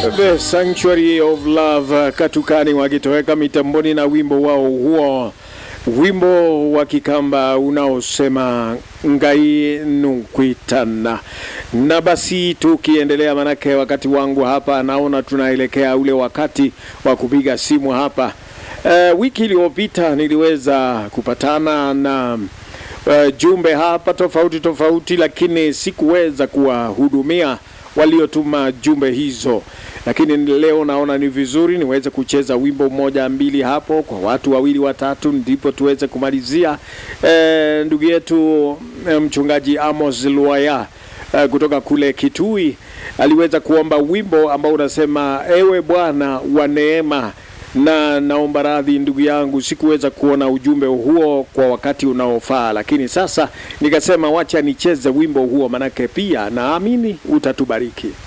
The Sanctuary of Love Katukani wakitoweka mitamboni na wimbo wao huo, wimbo wa Kikamba unaosema ngai nukwitana. Na basi tukiendelea, manake wakati wangu hapa naona tunaelekea ule wakati wa kupiga simu hapa. Uh, wiki iliyopita niliweza kupatana na uh, jumbe hapa tofauti tofauti, lakini sikuweza kuwahudumia waliotuma jumbe hizo, lakini leo naona ni vizuri niweze kucheza wimbo mmoja mbili hapo kwa watu wawili watatu, ndipo tuweze kumalizia. E, ndugu yetu e, mchungaji Amos Luaya e, kutoka kule Kitui aliweza kuomba wimbo ambao unasema ewe Bwana wa neema na naomba radhi ndugu yangu, sikuweza kuona ujumbe huo kwa wakati unaofaa, lakini sasa nikasema wacha nicheze wimbo huo, manake pia naamini utatubariki.